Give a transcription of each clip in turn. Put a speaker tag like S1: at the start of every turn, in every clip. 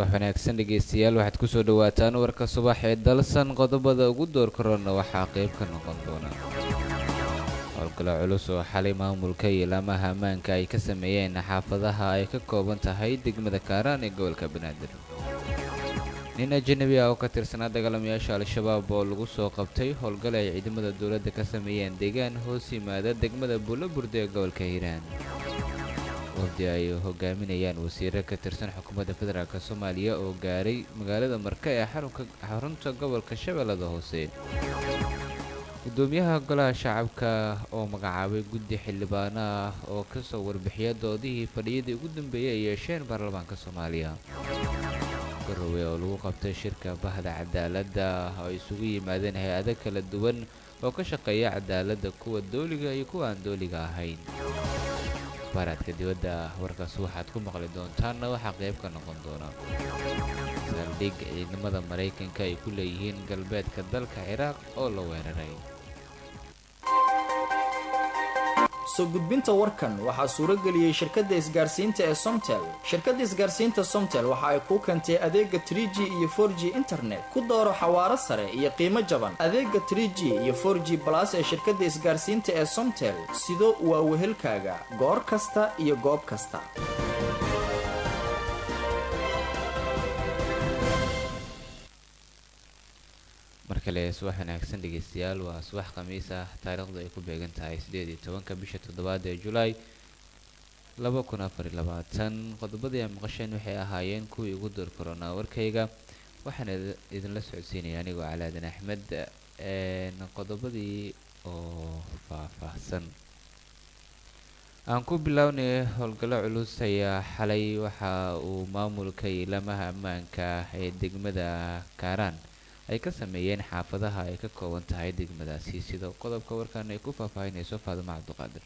S1: wanaagsan dhegeystayaal waxaad kusoo dhawaataan warka subax ee dalsan qodobada ugu door korona waxaa qayb ka noqon doona howlgalo culus oo xalay maamulka iyo laamaha ammaanka ay ka sameeyeen xaafadaha ay ka kooban tahay degmada kaaraan ee gobolka banaadir nin ajanabi ah oo ka tirsanaa dagaalamayaasha al-shabaab oo lagu soo qabtay howlgal ay ciidamada dowladda ka sameeyeen deegaan hoos yimaada degmada buulaburde ee gobolka hiiraan wafdi ay hogaaminayaan wasiiro ka tirsan xukuumadda federaalk soomaaliya oo gaaray magaalada marka ee xarunta gobolka shabeellada hoose gudoomiyaha golaha shacabka oo magacaabay guddi xildhibaano ah oo ka soo warbixiya doodihii fadhiyadii ugu dambeeyey ay yeesheen baarlamaanka soomaaliya garowe oo lagu qabtay shirka bahda cadaaladda oo ay isugu yimaadeen hay-ado kala duwan oo ka shaqeeya cadaaladda kuwa dooliga iyo kuwa aan dooliga ahayn baaraadka dibadda warkaas waxaad ku maqli doontaanna waxaa qayb ka noqon doona saldhig ciidamada maraykanka ay ku leeyihiin galbeedka dalka ciraaq oo la weeraray
S2: soo gudbinta warkan waxaa suuro geliyey shirkadda isgaarsiinta ee somtel shirkadda isgaarsiinta somtel waxa ay kuu keentay adeega tr g iyo for g internet ku dooro xawaaro sare iyo qiimo jaban adeega tr g iyo for g balas ee shirkadda isgaarsiinta ee somtel sido waa wehelkaaga goor kasta iyo goob kasta
S1: mar kale subax wanaagsan dhegeystayaal waa subax khamiis ah taariikhdu ay ku beegan tahay siddeed iyo tobanka bisha toddobaad ee julaay laba kun afar iyo labaatan qodobadii ay maqasheen waxay ahaayeen kuwii ugu door koronaa warkayga waxaana idinla socodsiinaya anigoo calaadan axmed qodobadii oo faahfaahsan aan ku bilownay howlgallo culus ayaa xalay waxa uu maamulka ilamaha ammaanka ee degmada kaaraan ay ka sameeyeen xaafadaha ay ka kooban tahay degmadaasi sida qodobka warkan ay ku faahfaahinayso faadimo cabdiqaadir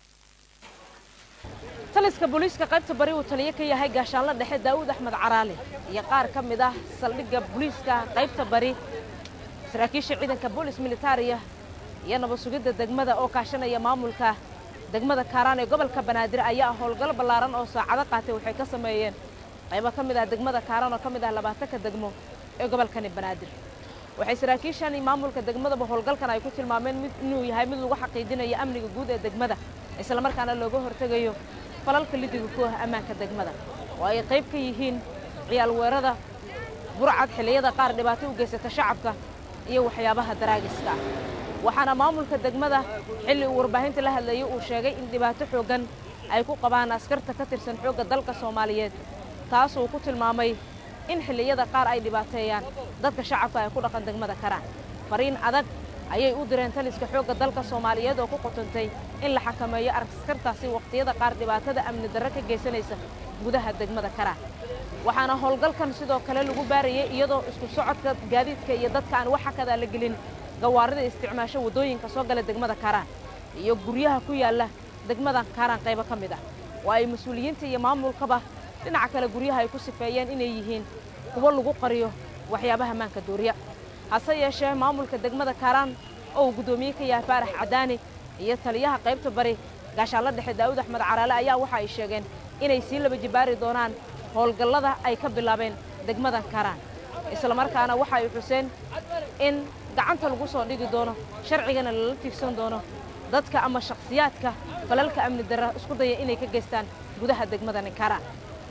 S3: taliska booliiska qaybta bari uu taliyo ka yahay gaashaanla dhexe daa'uud axmed caraali iyo qaar ka mid ah saldhigga booliiska qaybta bari saraakiisha ciidanka boolis militariya iyo nabad sugidda degmada oo kaashanaya maamulka degmada kaaraan ee gobolka banaadir ayaa howlgal ballaaran oo saacado qaatay waxay ka sameeyeen qaybo ka mid ah degmada kaaraan oo ka mid ah labaatanka degmo ee gobolkani banaadir waxay saraakiishan maamulka degmadaba howlgalkan ay ku tilmaameen mid inuu yahay mid lagu xaqiijinayo amniga guud ee degmada islamarkaana looga hortegayo falalka lidiga ku ah ammaanka degmada oo ay qayb ka yihiin ciyaal weerada burcad xilliyada qaar dhibaato u geysata shacabka iyo waxyaabaha daraagiska ah waxaana maamulka degmada xilli uu warbaahinta la hadlayay uu sheegay in dhibaato xooggan ay ku qabaan askarta ka tirsan xoogga dalka soomaaliyeed taasuu ku tilmaamay in xilliyada qaar ay dhibaateeyaan dadka shacabka ay ku dhaqan degmada karaan fariin adag ayay u direen taliska xoogga dalka soomaaliyeed oo ku qotantay in la xakameeyo askartaasi wakhtiyada qaar dhibaatada amni darre ka geysanaysa gudaha degmada karaan waxaana howlgalkan sidoo kale lagu baarayay iyadoo isku socodka gaadiidka iyo dadka aan wax xakadaa la gelin gawaarida isticmaasho waddooyinka soo gala degmada karaan iyo guryaha ku yaalla degmada kaaraan qaybo ka mid ah oo ay mas-uuliyiinta iyo maamulkaba dhinaca kale guryaha ay ku sifeeyeen inay yihiin kuwo lagu qariyo waxyaabaha maanka dooriya hase yeeshee maamulka degmada kaaraan oo uu guddoomiye ka yahay faarax cadaani iyo taliyaha qaybta bari gaashaanla dhexe daa'uud axmed caraale ayaa waxa ay sheegeen inay sii laba jibaari doonaan howlgallada ay ka bilaabeen degmada kaaraan islamarkaana waxa ay xuseen in gacanta lagu soo dhigi doono sharcigana lala tiigsan doono dadka ama shakhsiyaadka falalka amni darra isku daya inay ka geystaan gudaha degmadani kaaraan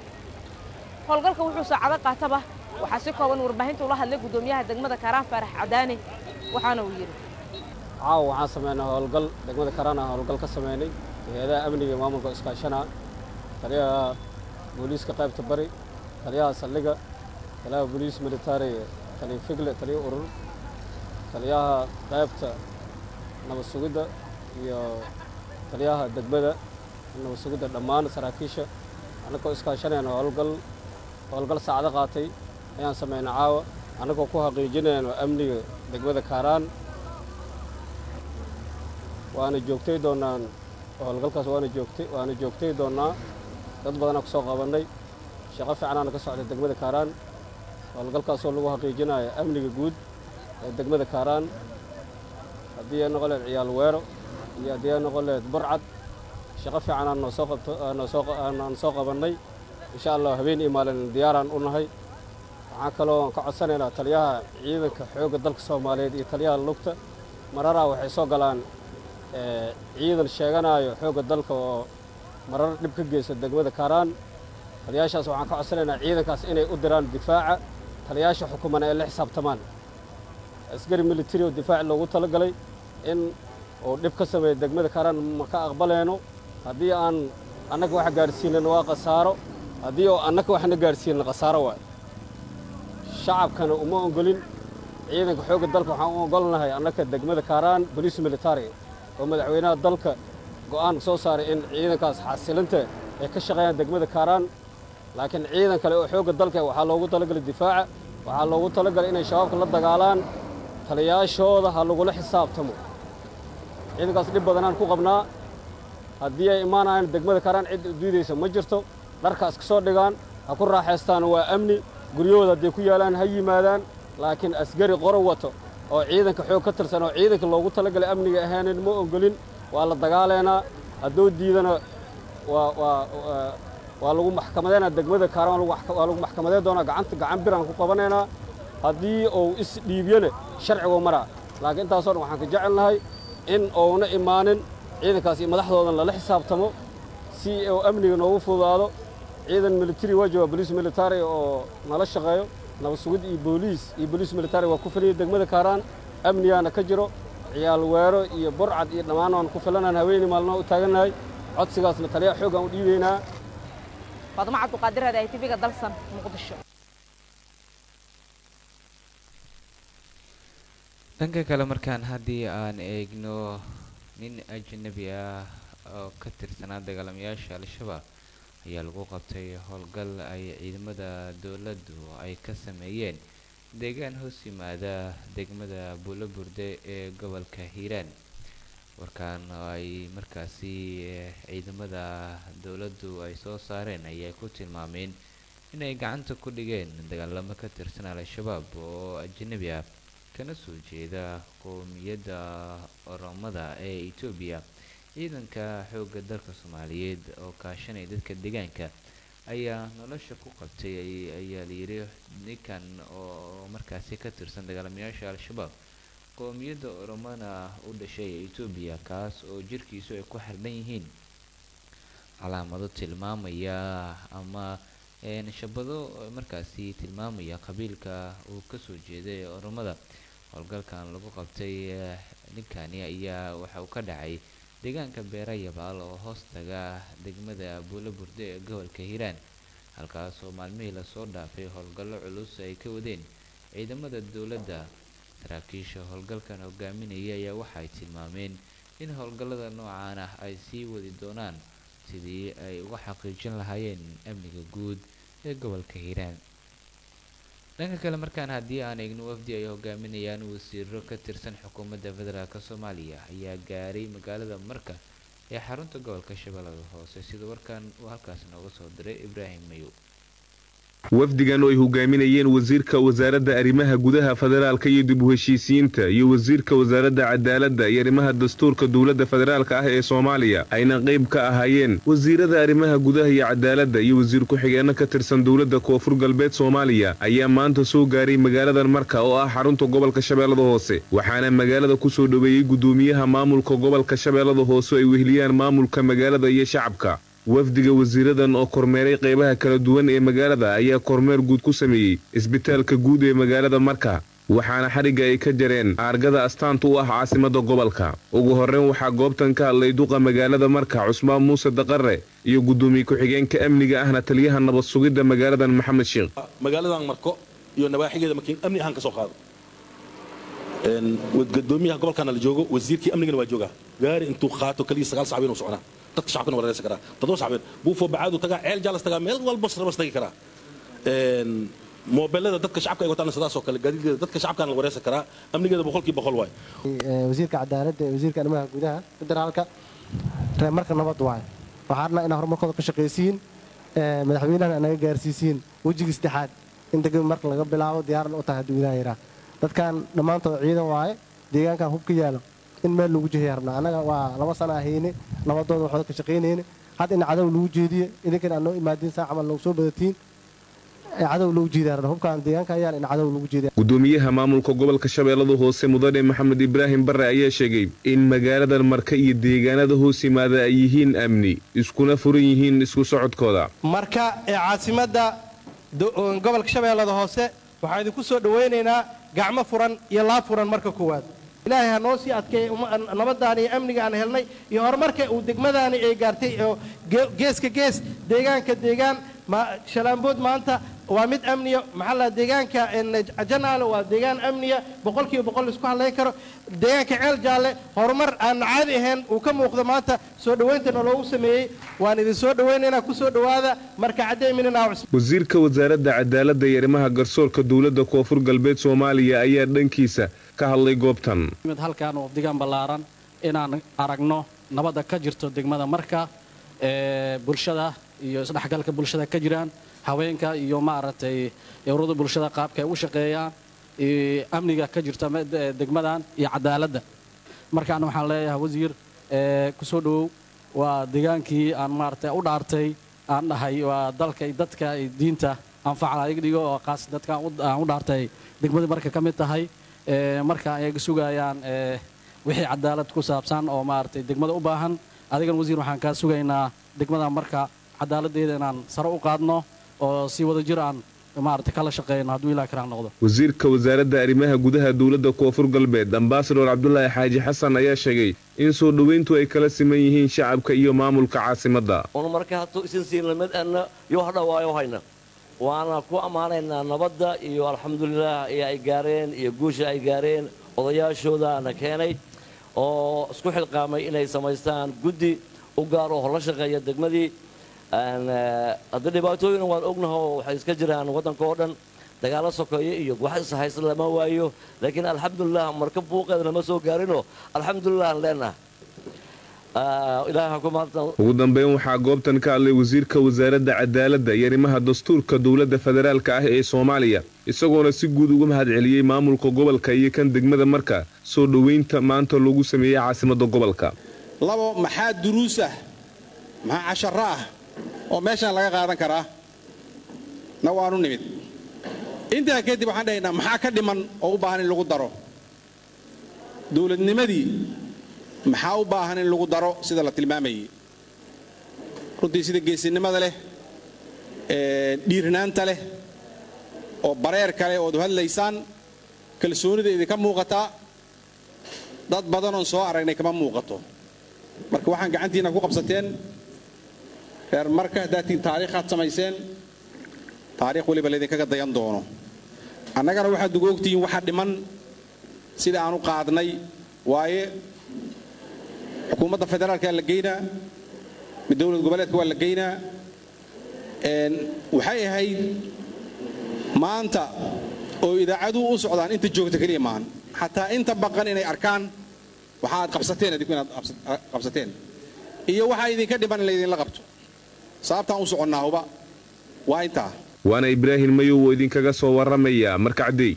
S3: howlgalka wuxuu saacado qaataba waxaa si kooban warbaahinta ula hadlay guddoomiyaha degmada kaaraan faarax cadaani waxaana uu yidhi
S4: caawa waxaan samaynay howlgal degmada kaaraan aan howlgal ka samaynay hay-adaha amniga iyo maamulka iskaashana taliyaha booliiska qaybta bari taliyaha saldhiga taliyaha booliis militari taliya figle taliya urur taliyaha qaybta nabad sugidda iyo taliyaha degmada nabad sugidda dhammaan saraakiisha annagoo iskaashanayna howlgal howlgal saacdo qaatay ayaan samaynay caawa annagoo ku xaqiijinayno amniga degmada kaaraan waana joogtay doonaan howlgalkaas waana joogtay waana joogtay doonnaa dad badanaa ku soo qabannay shaqo fiicanaana ka socday degmada kaaraan howlgalkaasoo lagu xaqiijinayo amniga guud ee degmada kaaraan haddii ay noqon lehed ciyaal weero iyo haddii ay noqon lehed burcad shaqo fiican aan noo soo qabto aan noo soo aan soo qabannay insha allah habeen iyo maalin diyaaraan u nahay waxaan kaloo ka codsanaynaa taliyaha ciidanka xoogga dalka soomaaliyeed iyo taliyaha lugta mararaa waxay soo galaan ciidan sheeganaayo xoogga dalka oo marar dhib ka geysta degmada kaaraan taliyaashaas waxaan ka codsanaynaa ciidankaas inay u diraan difaaca taliyaasha xukuman ee la xisaabtamaan askari militari oo difaac loogu talagalay in uu dhib ka sameeya degmada kaaraan ma ka aqbalayno haddii aan annaga wax gaadhsiinana waa khasaaro haddii oo annaga waxna gaadhsiinana khasaaro waay shacabkana uma ogolin ciidanka xoogga dalka waxaan u ogolnahay annaka degmada kaaraan boliis militari oo madaxweynaha dalka go'aan soo saaray in ciidankaas xasilinta ay ka shaqeeyaan degmada kaaraan laakiin ciidan kale oo xoogga dalka waxaa loogu talagalay difaaca waxaa loogu talagalay inay shabaabka la dagaalaan taliyaashooda ha lagula xisaabtamo ciidankaas dhib badanaan ku qabnaa haddii ay imaanayaan degmada kaaraan cid diidaysa ma jirto dharkaas ka soo dhigaan ha ku raaxaystaan waa amni guryahooda hadday ku yaalaan ha yimaadaan laakiin asgari qoro wato oo ciidanka xoog ka tirsan oo ciidanka loogu talagalay amniga ahaanin ma ogolin waa la dagaalaynaa hadduu diidana waa waa waa lagu maxkamadeynaa degmada kaaraan waa lagu maxkamadeyn doonaa gacanta gacan biraan ku qabanaynaa haddii uu isdhiibyana sharciguu maraa laakiin intaasoo dhan waxaan ka jecelnahay in uuna imaanin ciidankaas iyo madaxdoodan lala xisaabtamo si uu amniga noogu fududaado ciidan militari waa jooga boliis militari oo nala shaqeeyo nabad sugid iyo booliis iyo boliis militari waa ku filaya degmada kaaraan amnigaana ka jiro ciyaal weero iyo burcad iyo dhammaan waan ku filanaan haweeney maalmaha u taagannahay codsigaasna taliyaha xooggaan u dhiibaynaa
S3: faadmo cabduqaadir hadahay tv-ga dalsan muqdisho
S1: dhanka kale markaan haddii aan eegno nin ajnabi ah oo ka tirsanaa dagaalamayaasha al-shabaab ayaa lagu qabtay howlgal ay ciidamada dowladdu ay ka sameeyeen deegaan hoos yimaada degmada buulaburde ee gobolka hiiraan warkaan oo ay markaasi ciidamada dowladdu ay soo saareen ayay ku tilmaameen inay gacanta ku dhigeen dagaalamo ka tirsan al-shabaab oo ajnabi ah kana soo jeeda qowmiyadda oromada ee etoobiya ciidanka xoogga dalka soomaaliyeed oo kaashanaya dadka deegaanka ayaa nolosha ku qabtay ayaa layidhi ninkan oo markaasi ka tirsan dagaalamayaasha al-shabaab qowmiyadda oromana u dhashay ee etoobiya kaas oo jirkiisu ay ku xirdan yihiin calaamado tilmaamaya ama shabado markaasi tilmaamaya qabiilka uu kasoo jeeday ee oromada howlgalkan lagu qabtay ninkani ayaa waxa uu ka dhacay deegaanka beera yabaal oo hoos taga degmada buulaburde ee gobolka hiiraan halkaas oo maalmihii lasoo dhaafay howlgallo culus ay ka wadeen ciidamada dowladda saraakiisha howlgalkan hogaaminaya ayaa waxay tilmaameen in howlgallada noocaan ah ay sii wadi doonaan sidii ay uga xaqiijin lahaayeen amniga guud ee gobolka hiiraan dhanka kale markaan haddii aan eegno wafdi ay hogaaminayaan wasiiro ka tirsan xukuumadda federaalk soomaaliya ayaa gaaray magaalada marka ee xarunta gobolka shabeellada hoose sida warkan uu halkaas nooga soo diray ibraahim mayow
S5: wafdigan oo ay hogaaminayeen wasiirka wasaaradda arrimaha gudaha federaalka iyo dib u heshiisiyiinta iyo wasiirka wasaaradda cadaaladda iyo arrimaha dastuurka dowladda federaalka ah ee soomaaliya ayna qayb ka ahaayeen wasiirada arrimaha gudaha iyo cadaaladda iyo wasiir ku-xigeenno ka tirsan dowladda koonfur galbeed soomaaliya ayaa maanta soo gaaray magaaladan marka oo ah xarunta gobolka shabeellada hoose waxaana magaalada ku soo dhoweeyey guddoomiyaha maamulka gobolka shabeellada hoose ay weheliyaan maamulka magaalada iyo shacabka wafdiga wasiiradan oo kormeeray qaybaha kala duwan ee magaalada ayaa kormeer guud ku sameeyey isbitaalka guud ee magaalada marka waxaana xadhigga ay ka jareen aargada astaanta u ah caasimadda gobolka ugu horreyn waxaa goobtan ka hadlay duqa magaalada marka cusmaan muuse daqare iyo guddoomiye ku-xigeenka amniga ahna taliyaha nabad sugidda magaaladan maxamed sheekh
S6: magaaladan marko iyo nawaaxigeeda markiin amni ahaan ka soo qaado gadoomiyaha gobolkana la joogo wasiirkii amnigana waa joogaa gaari intuu qaato kaliya sagaal sacbi inuu soconaa dadka shacabkana wareersan karaa toddoba sacbeen buufo bacaadu tagaa ceel jaalas tagaa meel walba rabas tagi karaa moobelada dadka shacabka ay wataan sidaas oo kale gaadiidkeeda dadka shacabkana la wareersan karaa amnigeeda boqolkii boqol waay
S7: wasiirka cadaaladda ee wasiirka arrimaha gudaha federaalka reer marka nabad waaye waxaa rabnaa inaa horumarkooda ka shaqaysiin madaxweynahana naga gaarsiisiin wejigii saddexaad in degmi marka laga bilaabo diyaaran u tahay hadduu ilaah yaraa dadkan dhammaantood ciidan waaye deegaankan hub ka yaalo in meel lagu jehaya rabnaa annaga waa laba sana ahayne nabadooda waxooda ka shaqaynayne hadda in cadow lagu jeediye idinkan aad noo imaadiin saa camal noogu soo badatiin ee cadow lagu jiidaa hubkaan deegaanka ayaan in cadow lagu jiidaa
S5: gudoomiyaha maamulka gobolka shabeellada hoose mudane maxamed ibraahim barre ayaa sheegay in magaaladan marka iyo deegaanada hoos yimaada ay yihiin amni iskuna furan yihiin isku socodkooda
S8: marka ee caasimadda gobolka shabeellada hoose waxaan idinku soo dhowaynaynaa gacmo furan iyo laab furan marka koowaad ilaahay ha noo sii adkeey nabadaan iyo amniga aan helnay iyo horumarka uu degmadaani ay gaartay oo geeska gees deegaanka deegaan shalaambood maanta waa mid amniya maxaa la deegaanka janaale waa deegaan amniya boqolkiiba boqol isku hadlayn karo deegaanka ceel jaalle horumar aan caadi ahayn uu ka muuqdo maanta soo dhowayntana loogu sameeyey waan idin soo dhowaynaynaa ku soo dhowaada marka caddeeminina
S5: wasiirka wasaaradda cadaaladda iyo arrimaha garsoorka dowladda koonfur galbeed soomaaliya ayaa dhankiisa ka hadlay goobtan
S9: halkaan oo deegaan ballaaran inaan aragno nabadda ka jirto degmada marka ee bulshada iyo isdhexgalka bulshada ka jiraan haweenka iyo maaragtay ururada bulshada qaabka ay u shaqeeyaan amniga ka jirta degmadan iyo cadaaladda markaan waxaan leeyahay wasiir ku soo dhowow waa deegaankii aan maaragtay u dhaartay aan dhahay waa dalka dadka diinta anfacda iga dhigo oo qaas dadka aan u dhaartay degmadii marka ka mid tahay marka ay sugayaan wixii cadaalad ku saabsan oo maaragtay degmada u baahan adigan wasiir waxaan kaa sugaynaa degmada marka cadaaladdeeda inaan sare u qaadno oo si wada jir aan maaragtay kala shaqeyno hadduu ilaah karaan noqdo
S5: wasiirka wasaaradda arrimaha gudaha dowladda koonfur galbeed ambasador cabdulaahi xaaji xasan ayaa sheegay in soo dhoweyntu ay kala siman yihiin shacabka iyo maamulka caasimadda
S10: un marka hadduu isin siinna mid anna yoo hadhawaayo hayna waana ku ammaanaynaa nabadda iyo alxamdulilaah iyo ay gaareen iyo guusha ay gaareen odayaashoodaana keenay oo isku xilqaamay inay samaystaan guddi u gaaro hor la shaqeeya degmadii haddii dhibaatooyina waan ognaho waxay iska jiraan waddanka oo dhan dagaalo sokeeye iyo wax ishaysa lama waayo laakiin alxamdulilah marka buuqeeda lama soo gaarinoo alxamdulilah aan leenaha
S5: ugu dambeyn waxaa goobtan ka hadlay wasiirka wasaaradda cadaaladda iyo arrimaha dastuurka dowladda federaalka ah ee soomaaliya isagoona si guud uga mahad celiyey maamulka gobolka iyo kan degmada marka soo dhoweynta maanta lagu sameeyey caasimadda gobolka
S11: labo maxaa duruus ah maxaa casharo ah oo meeshaan laga qaadan karaa na waanu nimid intaa kadib waxaan dhahaynaa maxaa ka dhiman oo u baahan in lagu daro dowladnimadii maxaa u baahan in lagu daro sida la tilmaamayey runtii sida geesinimada leh dhiirnaanta leh oo bareer kale ood hadlaysaan kalsoonida idinka muuqataa dad badanoon soo aragnay kama muuqato marka waxaan gacantiinna ku qabsateen reer marka haddaatiin taariikhaad samayseen taariikh weliba laydinkaga dayan doono annagana waxaad ugu ogtihiin waxa dhiman sida aan u qaadnay waaye xukuumadda federaalkaa la geynaa mid dowlad goboleedka waa la geynaa waxay ahayd maanta oo idaacaduhu u socdaan inta joogta keliya maahan xataa inta baqan inay arkaan waxa aad qabsateen adinku inaad qabsateen iyo waxaa idinka dhiman in laydinla qabto sababtaan u soconnaahuba waa intaa
S5: waana ibraahim mayow oo idinkaga soo warramaya markacdey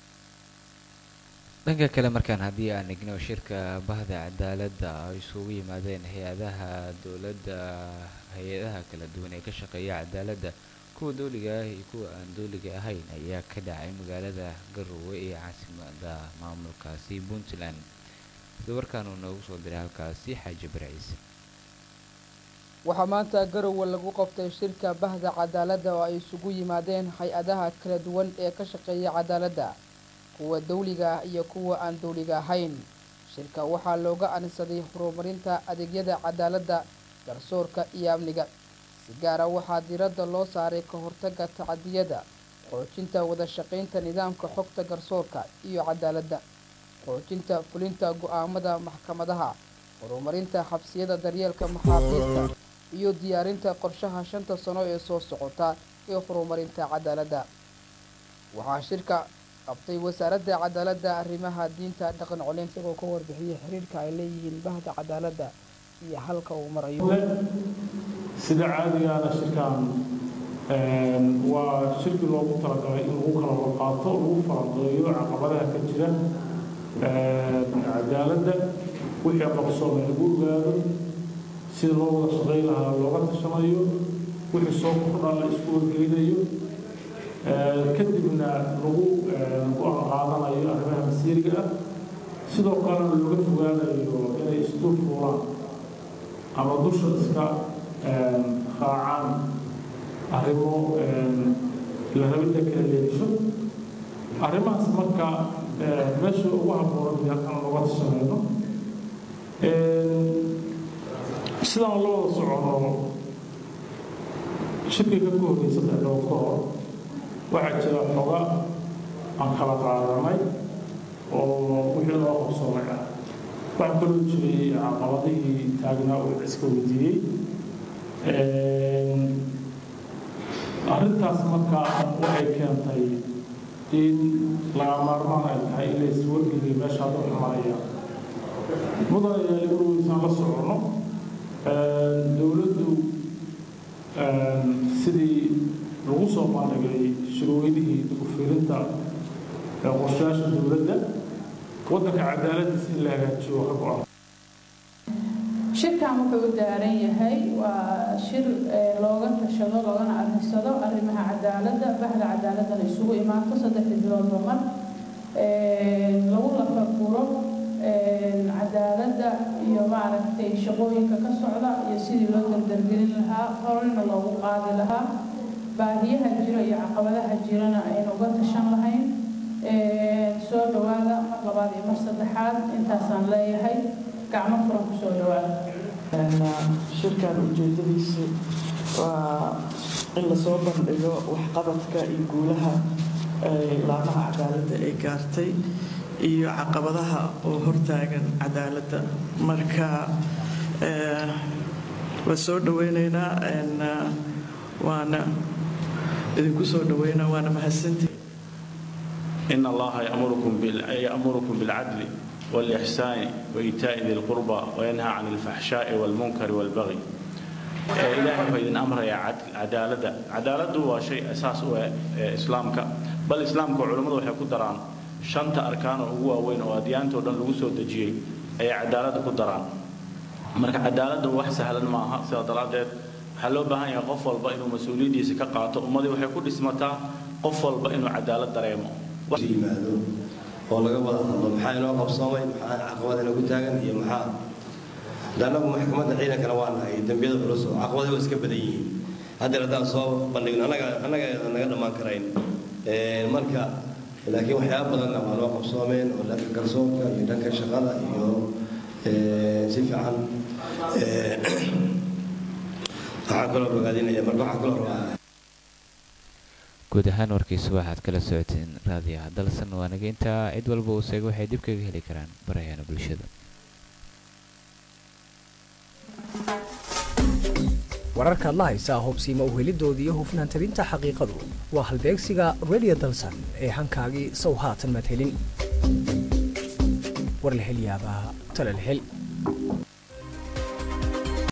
S1: dhanka kale markaan haddii aan egno shirka bahda cadaaladda ay isugu yimaadeen hay-adaha dowladda hay-adaha kala duwan ee ka shaqeeya cadaaladda kuwa dowliga ah iyo kuwa aan dowliga ahayn ayaa ka dhacay magaalada garowe ee caasimada maamulkaasi puntland sida warkaan uu noogu soo diray halkaasi xaaji barciise
S12: waxaa maanta garowe lagu qabtay shirka bahda cadaaladda oo ay isugu yimaadeen hay-adaha kala duwan ee ka shaqeeya cadaaladda kuwa dawliga ah iyo kuwa aan dawliga ahayn shirka waxaa looga anisaday horumarinta adeegyada cadaaladda garsoorka iyo amniga si gaara waxaa diiradda loo saaray ka hortagga tacadiyada xoojinta wada shaqaynta nidaamka xogta garsoorka iyo cadaaladda xoojinta fulinta go-aamada maxkamadaha horumarinta xabsiyada daryeelka maxaabiista iyo diyaarinta qorshaha shanta sano ee soo socota ee horumarinta cadaaladda waxaa shirka qabtay wasaaradda cadaaladda arrimaha diinta dhaqan coleyn isagoo ka warbixiyay xiriirka ay leeyihiin bahda cadaaladda iyo halka uu marayo
S13: sida caadigaana shirkan waa shirki loogu talagalay in lagu kala warqaato lagu falanqeeyo caqabadaha ka jira cadaaladda wixii qabsoomay lagu ogaado sida loo wada shaqayn lahaa looga tashanayo wixii soo kordhan la isku wargelinayo kadibna lagu go-aan qaadanayo arrimaha masiiriga ah sidoo kalena looga fogaanayo inay isdul fuulaan ama dusha iska raacaan arrimo la rabidda kala leelisho arrimahaas marka meesha ugu habooran halkan looga tashanayno sidaan la wada socono shirkiga ka horreeyay saddex dhowr ka hor waxaa jira xoga aan kala qaadanay oo wixii loo qabsoomay ah waxaa kaloo jiray caqabadihii taagnaa oo iska weydiiyey arrintaas marka waxay keentay in laga maarmaan ay tahay in la iswargeliyo meesha hadda xumanaya mudan ayaa lagu weysaan la socono dowladdu sidii lagu soo bandhigay shirweynihii ufirinta qorshayaasha dowladda waddanka cadaaladiisa in la hagaajiyo ka go-an
S14: shirkan wuxuu u daaran yahay waa shir looga tashado loogana arrinsado arrimaha cadaaladda bahda cadaaladana isugu imaato saddexdii biloodba mar lagu lafaguro cadaaladda iyo maaragtay shaqooyinka ka socda iyo sidii loo dardargelin lahaa horena loogu qaadi lahaa baahiyaha jira iyo caqabadaha jirana aynu uga tashan lahayn soo dhowaada mar labaad iyo mar saddexaad intaasaan leeyahay gacmo furan ku soo dhowaada
S15: shirkan ujeedadiisu waa in lasoo bandhigo waxqabadka iyo guulaha laamaha cadaaladda ay gaartay iyo caqabadaha oo hortaagan cadaaladda marka waa soo dhaweyneynaa waana idinku soo dhaweynaa waana mahadsantii
S16: إن الله يأمركم بال... يأمركم بالعدل والإحسان وإيتاء ذي القربى وينهى عن الفحشاء والمنكر والبغي إلهي فإذن أمر يا عدالة عدالة هو شيء أساس هو إسلامك بل إسلامك علماء وحي كدران شنت أركان هو وين وأديانته ودن لغسو دجيي أي عدالة كدران marka cadaaladda wax sahlan maaha sidaa daraaddeed waxaa loo baahan yahay qof walba inuu mas-uuliyaddiisa ka qaato ummadii waxay ku dhismataa qof walba inuu cadaalad dareemo
S17: yimaado oo laga wada hadlo maxaa inoo qabsoomay maxaa caqabad inagu taagan iyo maxaa danagu maxkamadda ciidankana waa nahay dembiyada culus oo caqabadahi waa iska badan yihiin haddeer haddaan soo bandhigno annaga annaga naga dhammaan karayn marka laakiin waxyaaba badanna waa noo qabsoomeen oo dhanka garsoorka iyo dhanka shaqada iyo si fiican waxaan kaloo bogaadinaya marka waxaan kaloo rabaa
S1: guud ahaan warkiisa waxaad kala socoteen raadiyaha dalsan waa nageynta cid walba uu seego waxay dib kaga heli karaan barayaana bulshada
S18: wararka adla haysaa hubsiima uhelidooda iyo hufnaan tabinta xaqiiqadu waa halbeegsiga radio dalsan ee hankaagii sow haatan madhelin war la hel yaabaa tala la hel